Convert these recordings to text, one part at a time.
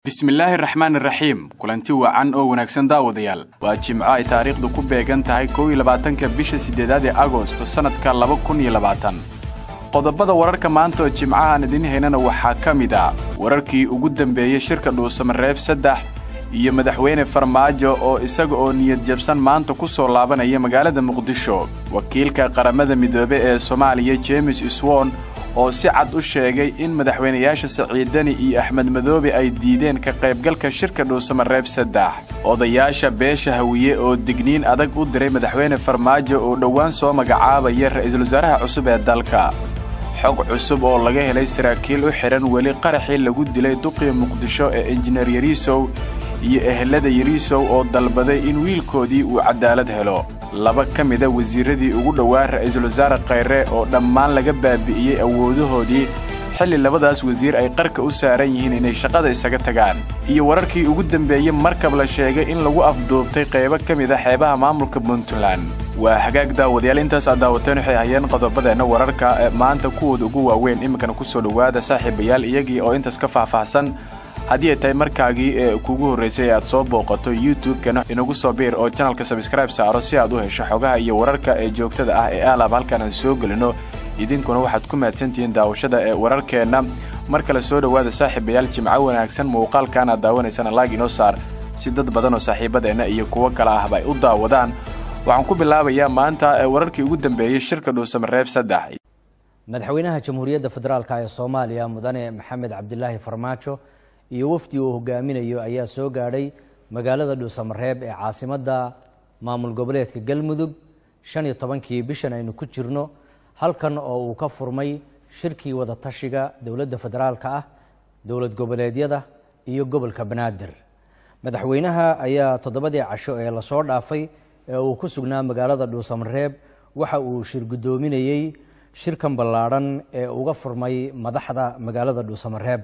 bismillaahi raxmaan iraxiim kulanti wacan oo wanaagsan daawadayaal waa jimco ay taariikhdu ku beegan tahay kow iyo labaatanka bisha siddeedaad ee agosto sannadka laba kun iyo labaatan qodobada wararka maanta oo jimcahaan idiin haynana waxaa ka mid a wararkii ugu dambeeyey shirka dhuusamareeb saddex iyo madaxweyne farmaajo oo isaga oo niyad jabsan maanta ku soo laabanaya magaalada muqdisho wakiilka qaramada midoobe ee soomaaliya jeemes iswon oo si cad u sheegay in madaxweynayaasha siciidani iyo axmed madoobe ay diideen ka qaybgalka shirka dhuusamareeb saddex odayaasha beesha hawiye oo digniin adag u diray madaxweyne farmaajo oo dhowaan soo magacaabaya ra'iisul wasaaraha cusub ee dalka xog cusub oo laga helay saraakiil u xidhan weli qaraxii lagu dilay duqii muqdisho ee injineer yariisow iyo ehelada yariisow oo dalbaday in wiilkoodii uu cadaalad helo laba ka mida wasiirradii ugu dhowaa ra'iisul wasaare khayre oo dhammaan laga baabi'iyey awoodahoodii xilli labadaas wasiir ay qarka u saaran yihiin inay shaqada isaga tagaan iyo wararkii ugu dembeeyey markab la sheegay in lagu afduubtay qaybo ka mid a xeebaha maamulka puntland waa hagaag daawadayaal intaas aad daawateen waxay hayeen qodobadeenna wararka ee maanta kuwooda ugu waaweyn iminkana ku soo dhowaada saaxiibayaal iyagii oo intaas ka faahfaahsan haddii ay tahay markaagii ee kuugu horraysay aad soo booqato youtube-kana inagu soo biir oo janalka sabskribe saaro si aad u hesho xogaha iyo wararka ee joogtada ah ee aalaab halkaan aan soo gelino idinkuna waxaad ku mahadsantihiin daawashada ee wararkeenna mar kale soo dhowaada saaxiibayaal jimco wanaagsan muuqaalkan aad daawanaysaan laag inoo saar si dad badan oo saaxiibadeenna iyo kuwo kale ahba ay u daawadaan waxaan ku bilaabayaa maanta wararkii ugu dambeeyey shirka dhuusamareeb saddex madaxweynaha jamhuuriyadda federaalk ee soomaaliya mudane maxamed cabdilaahi farmaajo iyo wafdi uu hogaaminayo ayaa soo gaadhay magaalada dhuusamareeb ee caasimadda maamul goboleedka galmudug shan iyo tobankii bishan aynu ku jirno halkan oo uu ka furmay shirkii wadatashiga dowladda federaalka ah dowlad goboleedyada iyo gobolka banaadir madaxweynaha ayaa toddobadii casho ee lasoo dhaafay ee uu ku sugnaa magaalada dhuusamareeb waxa uu shir guddoominayey shirkan ballaadhan ee uga furmay madaxda magaalada dhuusamareeb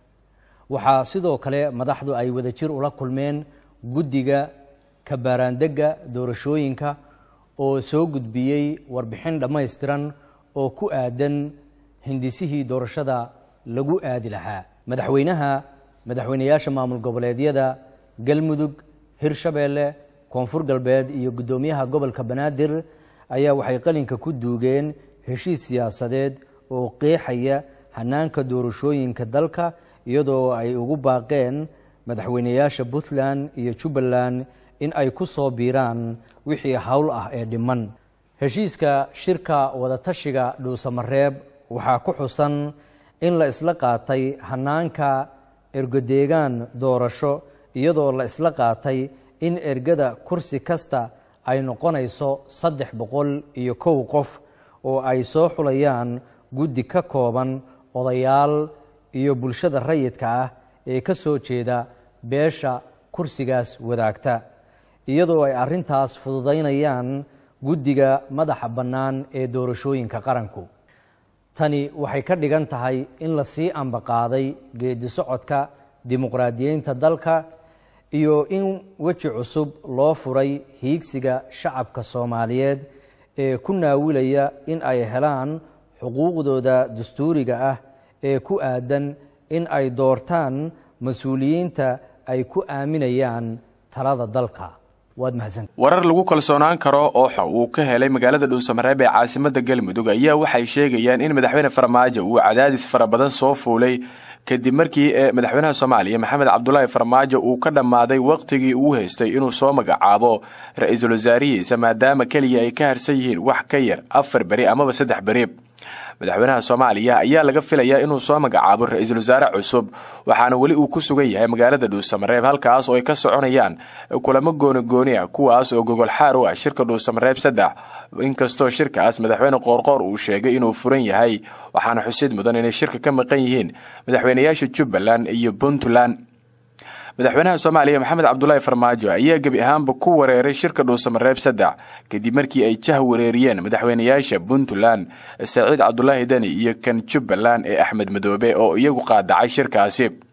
waxaa sidoo kale madaxdu ay wadajir ula kulmeen guddiga kabaaraandegga doorashooyinka oo soo gudbiyey warbixin dhammaystiran oo ku aadan hindisihii doorashada lagu aadi lahaa madaxweynaha madaxweynayaasha maamul goboleedyada galmudug hirshabeelle koonfur galbeed iyo guddoomiyaha gobolka banaadir ayaa waxay qalinka ku duugeen heshiis siyaasadeed oo qeexaya hanaanka doorashooyinka dalka iyadoo ay ugu baaqeen madaxweynayaasha puntland iyo jubbaland in ay ku soo biiraan wixii howl ah ee dhiman heshiiska shirka wadatashiga dhuusamareeb waxaa ku xusan in la isla qaatay hanaanka ergodeegaan doorasho iyadoo la isla qaatay in ergada kursi kasta ay noqonayso saddex boqol iyo kow qof oo ay soo xulayaan guddi ka kooban odayaal iyo bulshada rayidka ah ee ka soo jeeda beesha kursigaas wadaagta iyadoo ay arrintaas fududaynayaan guddiga madaxa bannaan ee doorashooyinka qaranku tani waxay ka dhigan tahay in la sii ambaqaaday geedi socodka dimuqraadiyeynta dalka iyo in weji cusub loo furay hiigsiga shacabka soomaaliyeed ee ku naawilaya in ay helaan xuquuqdooda dastuuriga ah ee ku aadan in ay doortaan mas-uuliyiinta ay ku aaminayaan talada dalka waad mahadsan warar lagu kalsoonaan karo oo uu ka helay magaalada dhuusamareeb ee caasimadda galmudug ayaa waxay sheegayaan in madaxweyne farmaajo uu cadaadis fara badan soo fuulay kadib markii madaxweynaha soomaaliya maxamed cabdulaahi farmaajo uu ka dhammaaday wakhtigii uu haystay inuu soo magacaabo ra-iisul wasaarihiisa maadaama keliya ay ka harsan yihiin wax ka yar afar beri amaba saddex beri madaxweynaha soomaaliya ayaa laga filayaa inuu soo magacaabo ra-iisul wasaare cusub waxaana weli uu ku sugan yahay magaalada dhuusamareeb halkaas oo ay ka soconayaan kulamo gooni-gooni ah kuwaas oo gogol xaar u ah shirka dhuusamareeb saddex inkastoo shirkaas madaxweyne qoorqoor uu sheegay inuu furan yahay waxaana xusid mudan inay shirka ka maqan yihiin madaxweynayaasha jubbaland iyo puntland madaxweynaha soomaaliya maxamed cabdulaahi farmaajo ayaa gebi ahaanba ku wareeray shirka dhuusamareeb saddex kadib markii ay jah wareeriyeen madaxweynayaasha puntland saciid cabdulaahi deni iyo kan jubbaland ee axmed madoobe oo iyagu qaadacay shirkaasi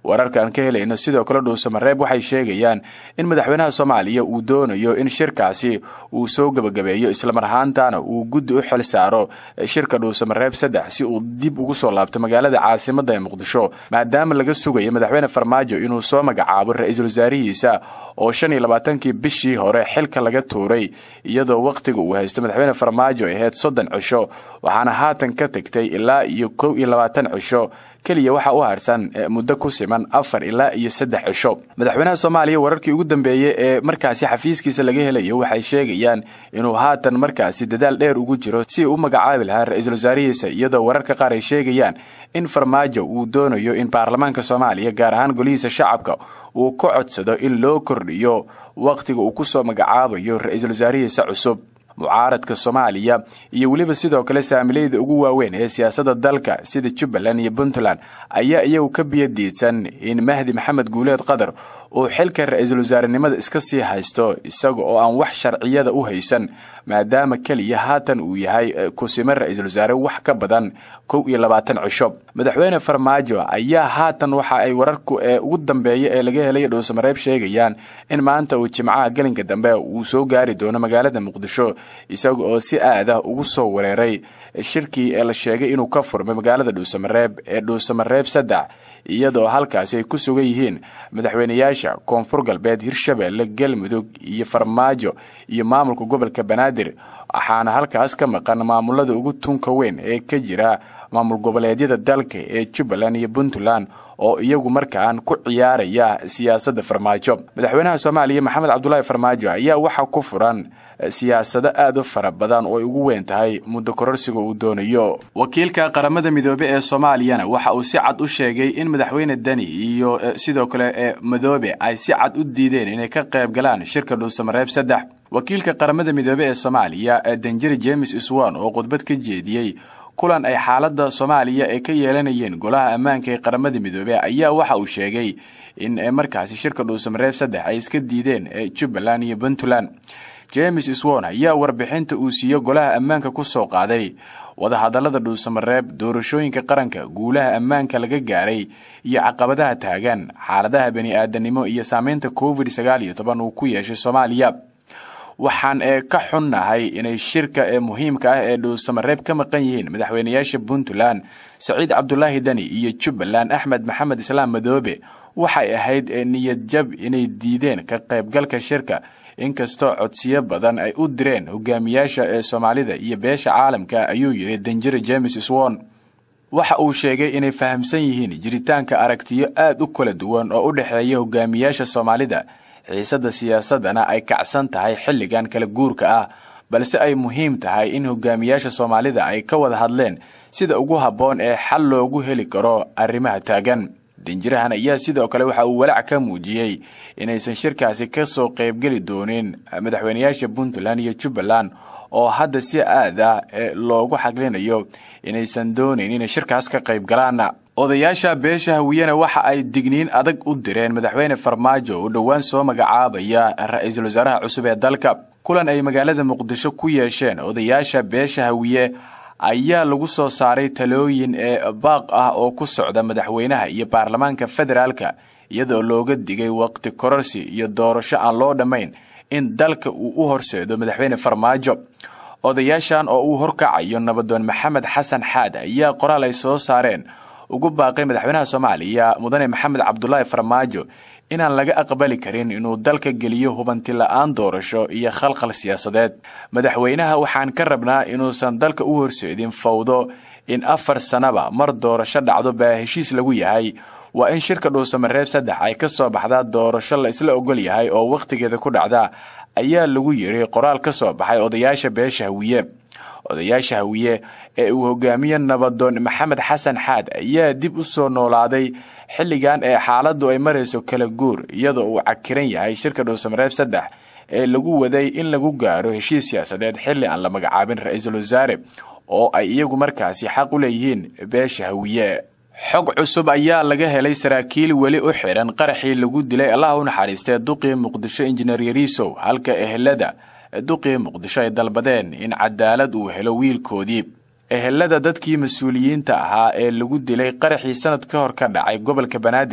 wararka aan ka helayno sidoo kale dhuusamareeb waxay sheegayaan in madaxweynaha soomaaliya uu doonayo in shirkaasi uu soo gebagabeeyo islamar ahaantana uu guddi u xil saaro shirka dhuusamareeb saddex si uu dib ugu soo laabto magaalada caasimadda ee muqdisho maadaama laga sugayo madaxweyne farmaajo inuu soo magacaabo ra-iisul wasaarihiisa oo shan iyo labaatankii bishii hore xilka laga tuuray iyadoo wakhtiga uu haysto madaxweyne farmaajo ahayd soddon cisho waxaana haatan ka tegtay ilaa iyo kow iyo labaatan cisho keliya waxaa u harsan muddo ku siman afar ilaa iyo saddex cisho madaxweynaha soomaaliya wararkii ugu dambeeyey ee markaasi xafiiskiisa laga helayo waxay sheegayaan inuu haatan markaasi dadaal dheer ugu jiro si uu u magacaabi lahaa ra-iisul wasaarihiisa iyadoo wararka qaar ay sheegayaan in farmaajo uu doonayo in baarlamaanka soomaaliya gaar ahaan golihiisa shacabka uu ka codsado in loo kordhiyo wakhtiga uu ku soo magacaabayo ra-iisul wasaarihiisa cusub mucaaradka soomaaliya iyo weliba sidoo kale saamilayda ugu waaweyn ee siyaasadda dalka sida jubbaland iyo puntland ayaa iyagu ka biyadiidsan in mahdi maxamed guuleed qadar uu xilka ra-iisul wasaarenimada iska sii haysto isaga oo aan wax sharciyada u haysan maadaama keliya haatan uu yahay kusime ra-iisul wasaare wax ka badan kow iyo labaatan cisho madaxweyne farmaajo ayaa haatan waxa ay wararku ee ugu dambeeya ee laga helay dhuusamareeb sheegayaan in maanta uu jimcaha gelinka dambe uu soo gaari doono magaalada muqdisho isaga oo si aada ugu soo wereeray shirkii ee la sheegay inuu ka furmay magaalada dhuusamareeb ee dhuusamareeb saddex iyadoo halkaasi ay ku sugan yihiin madaxweynayaasha koonfur galbeed hirshabeelle galmudug iyo farmaajo iyo maamulka gobolka banaadir waxaana halkaas ka maqan maamulada ugu tunka weyn ee ka jira maamul goboleedyada dalka ee jubbaland iyo puntland oo iyagu markaan ku ciyaaraya siyaasadda farmaajo madaxweynaha soomaaliya maxamed cabdulaahi farmaajo ayaa waxaa ku furan siyaasado aad u fara badan oo ay ugu weyn tahay muddo kororsiga uu doonayo wakiilka qaramada midoobe ee soomaaliyana waxa uu si cad u sheegay in madaxweyne deni iyo sidoo kale ee madoobe ay si cad u diideen inay ka qayb galaan shirka dhuusamareeb saddex wakiilka qaramada midoobe ee soomaaliya danjeri james iswan oo khudbad ka jeediyey kulan ay xaaladda soomaaliya ay ka yeelanayeen golaha ammaanka ee qaramada midoobe ayaa waxa uu sheegay in markaasi shirka dhuusamareeb saddex ay iska diideen jubbaland iyo puntland james swon ayaa warbixinta uu siiyo golaha ammaanka ku soo qaaday wadahadallada dhuusamareeb doorashooyinka qaranka guulaha ammaanka laga gaaray iyo caqabadaha taagan xaaladaha bani aadanimo iyo saameynta covid sagaal iyo toban uu ku yeeshay soomaaliya waxaan ee ka xunnahay inay shirka ee muhiimka ah ee dhuusamareeb ka maqan yihiin madaxweynayaasha puntland saciid cabdulaahi deni iyo jubbaland axmed maxamed islaam madoobe waxay ahayd niyad jab inay diideen ka qaybgalka shirka inkastoo codsiyo badan ay u direen hogaamiyaasha ee soomaalida iyo beesha caalamka ayuu yidhi danjere james swon waxa uu sheegay inay fahamsan yihiin jiritaanka aragtiyo aad u kala duwan oo u dhexeeya hogaamiyaasha soomaalida xiisadda siyaasadana ay kacsan tahay xilligan kala guurka ah balse ay muhiim tahay in hogaamiyaasha soomaalida ay ka wada hadleen sida ugu habboon ee xal loogu heli karo arrimaha taagan danjirahan ayaa sidoo kale waxa uu walaac ka muujiyey inaysan shirkaasi ka soo qaybgeli doonin madaxweynayaasha puntland iyo jubbaland oo hadda si aad ah loogu xaglinayo inaysan doonayn inay shirkaas ka qayb galaan odayaasha beesha hawiyena waxa ay digniin adag u direen madaxweyne farmaajo oo dhowaan soo magacaabaya ra-iisul wasaaraha cusub ee dalka kulan ay magaalada muqdisho ku yeesheen odayaasha beesha hawiye ayaa lagu soo saaray talooyin ee baaq ah oo ku socda madaxweynaha iyo baarlamaanka federaalka iyadoo looga digay waqti kororsi iyo doorasho aan loo dhammayn in dalka uu u horseedo madaxweyne farmaajo odayaashan oo uu horkacayo nabadoon maxamed xasan xaad ayaa qoraal ay soo saareen ugu baaqay madaxweynaha soomaaliya mudane maxamed cabdulaahi farmaajo inaan laga aqbali karin inuu dalka geliyo hubanti la-aan doorasho iyo khalkhal siyaasadeed madaxweynaha waxaan ka rabnaa inuusan dalka u horseedin fawdo in afar sanaba mar doorasho dhacdo baa heshiis lagu yahay waa in shirka dhuusamareeb saddex ay ka soo baxdaa doorasho la isla ogol yahay oo wakhtigeeda ku dhacda ayaa lagu yidhi qoraal ka soo baxay odayaasha beesha hawiye odayaasha hawiye ee uu hogaamiye nabadoon maxamed xasan xaad ayaa dib u soo noolaaday xilligan ee xaaladdu ay marayso kala guur iyadoo uu cakiran yahay shirka dhuusamareeb saddex ee lagu waday in lagu gaaro heshiis siyaasadeed xilli aan la magacaabin ra-iisul wasaare oo ay iyagu markaasi xaq u leeyihiin beesha hawiye xog cusub ayaa laga helay saraakiil weli u xidhan qaraxii lagu dilay allah u naxariistee duqii muqdisho injineer yariisow halka ehelada duqii muqdisho ay dalbadeen in cadaalad uu helo wiilkoodii ehelada dadkii mas-uuliyiinta ahaa ee lagu dilay qaraxii sanad ka hor ka dhacay gobolka banaadir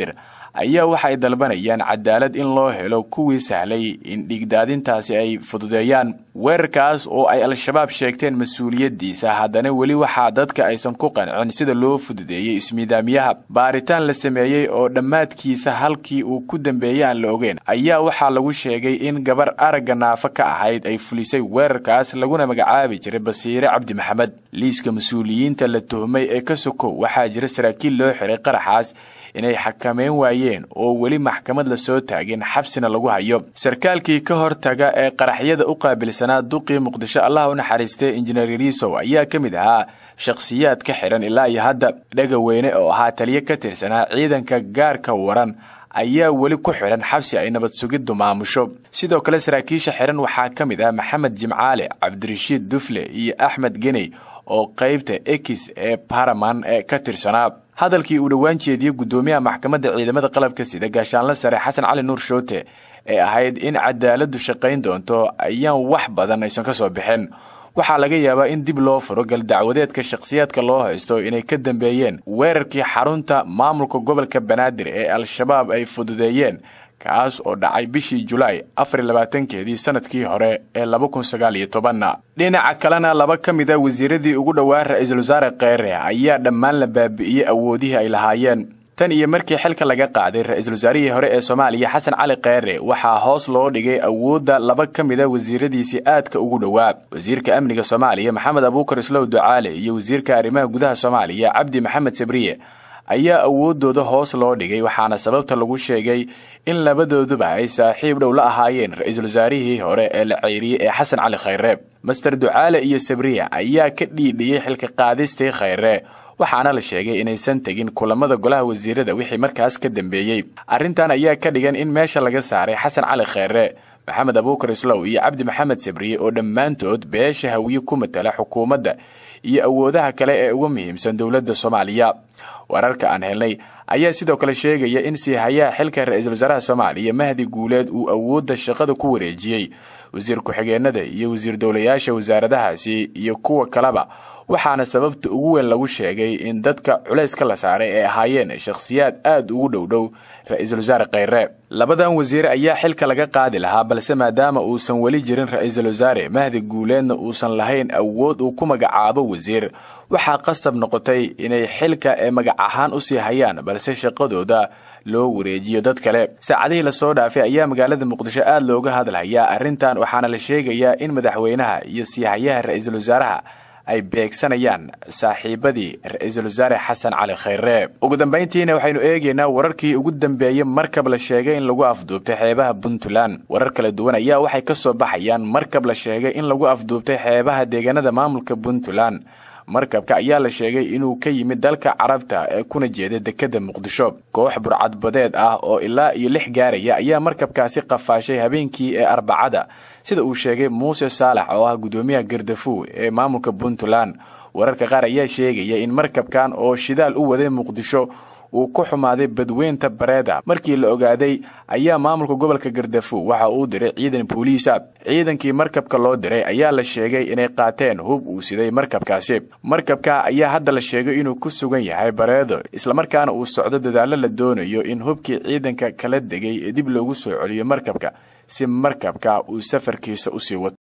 ayaa waxa ay dalbanayaan cadaalad in loo helo kuwii sahlay in dhiigdaadintaasi ay fududeeyaan weerarkaas oo ay al-shabaab sheegteen mas-uuliyaddiisa haddana weli waxaa dadka aysan ku qancin sida loo fududeeyey ismiidaamiyaha baaritaan la sameeyey oo dhammaadkiisa halkii uu ku dambeeyey aan la ogeen ayaa waxaa lagu sheegay in gabar aragga naafo ka ahayd ay fulisay weerarkaas laguna magacaabi jiray basiire cabdi maxamed liiska mas-uuliyiinta la tuhmay ee ka sokow waxaa jira saraakiil loo xiray qaraxaas inay xakameyn waayeen oo weli maxkamad la soo taagin xabsina lagu hayo sarkaalkii ka hortaga ee qaraxyada u qaabilsanaa duqii muqdisho allah u naxariistay injineer yariisow ayaa ka mid ahaa shakhsiyaad ka xihan ilaa iyo hadda dhegaweyne oo ahaa taliyo ka tirsanaa ciidanka gaarka waran ayaa weli ku xidhan xabsi ay nabad sugiddu maamusho sidoo kale saraakiisha xihan waxaa ka mid ah maxamed jimcaale cabdirashiid dufle iyo axmed geney oo qaybta ekis ee baraman ee ka tirsanaa hadalkii uu dhowaan jeediyey guddoomiyaha maxkamadda ciidamada qalabka sida gaashaanla sare xasan cali nuur shoote ee ahayd in cadaaladdu shaqayn doonto ayaan wax badan aysan ka soo bixin waxaa laga yaabaa in dib loo furo galdacwadeedka shakhsiyaadka loo haysto inay ka dambeeyeen weerarkii xarunta maamulka gobolka banaadir ee al-shabaab ay fududeeyeen kaas oo dhacay bishii julaay afar labaatankeedii sanadkii hore ee laba kun sagaal iyo tobanna dhinaca kalena laba ka mid a wasiiradii ugu dhowaa ra-iisul wasaare kheyre ayaa dhammaan la baabi'iyey awoodihii ay lahaayeen tan iyo markii xilka laga qaaday ra-iisul wasaarihii hore ee soomaaliya xasan cali kheyre waxaa hoos loo dhigay awoodda laba ka mid a wasiiradiisii aadka ugu dhowaa wasiirka amniga soomaaliya maxamed abuukar islow ducaale iyo wasiirka arrimaha gudaha soomaaliya cabdi maxamed sabriye ayaa awooddooda hoos loo dhigay waxaana sababta lagu sheegay in labadooduba ay saaxiib dhow la ahaayeen ra-iisul wasaarihii hore ee la ceyriyey ee xasan cali khayre master ducaale iyo sabriya ayaa ka dhiidhiyey xilka qaadistii khayre waxaana la sheegay inaysan tegin kulamada golaha wasiirada wixii markaas ka dambeeyey arrintan ayaa ka dhigan in meesha laga saaray xasan cali khayre maxamed abuukar islow iyo cabdi maxamed sabriye oo dhammaantood beesha hawiye ku matala xukuumadda iyo awoodaha kale ee uga muhiimsan dowladda soomaaliya wararka aan helnay ayaa sidoo kale sheegaya in siihayaha xilka ra-iisul wasaaraha soomaaliya mahdi guuleed uu awoodda shaqada ku wareejiyey wasiir ku-xigeenada iyo wasiir dowlayaasha wasaaradahaasi iyo kuwa kaleba waxaana sababta ugu weyn lagu sheegay in dadka culayska la saaray ay ahaayeen shakhsiyaad aad ugu dhowdhow ra-iisul wasaare kheyre labadan wasiire ayaa xilka laga qaadi lahaa balse maadaama uusan weli jirin ra-iisul wasaare mahdi guuleedna uusan lahayn awood uu ku magacaabo wasiir waxaa qasab noqotay inay xilka ee magac ahaan u sii hayaan balse shaqadooda loo wareejiyo dad kale saacadihii lasoo dhaafay ayaa magaalada muqdisho aad looga hadlayaa arrintan waxaana la sheegayaa in madaxweynaha iyo siihayaha ra-iisul wasaaraha ay beegsanayaan saaxiibadii ra-iisul wasaare xasan cali khayre ugu dambayntiina waxaynu eegaynaa wararkii ugu dambeeyey markab la sheegay in lagu afduubtay xeebaha puntland warar kala duwan ayaa waxay ka soo baxayaan markab la sheegay in lagu afduubtay xeebaha deegaanada maamulka puntland markabka ayaa la sheegay inuu ka yimid dalka carabta ee kuna jeeda dekedda muqdisho koox burcadbadeed ah oo ilaa iyo lix gaaraya ayaa markabkaasi qafaashay habeenkii ee arbacada sida uu sheegay muuse saalax oo ah guddoomiyaha gardafuw ee maamulka puntland wararka qaar ayaa sheegaya in markabkan oo shidaal u waday muqdisho uu ku xumaaday badweynta bareeda markii la ogaaday ayaa maamulka gobolka gardafuw waxa uu diray ciidan booliisa ciidankii markabka loo diray ayaa la sheegay inay qaateen hub uu siday markabkaasi markabka ayaa hadda la sheegay inuu ku sugan yahay bareedo islamarkaana uu socdo dadaallo la doonayo in hubkii ciidanka kala degay ee dib loogu soo celiyo markabka si markabka uu safarkiisa usii wato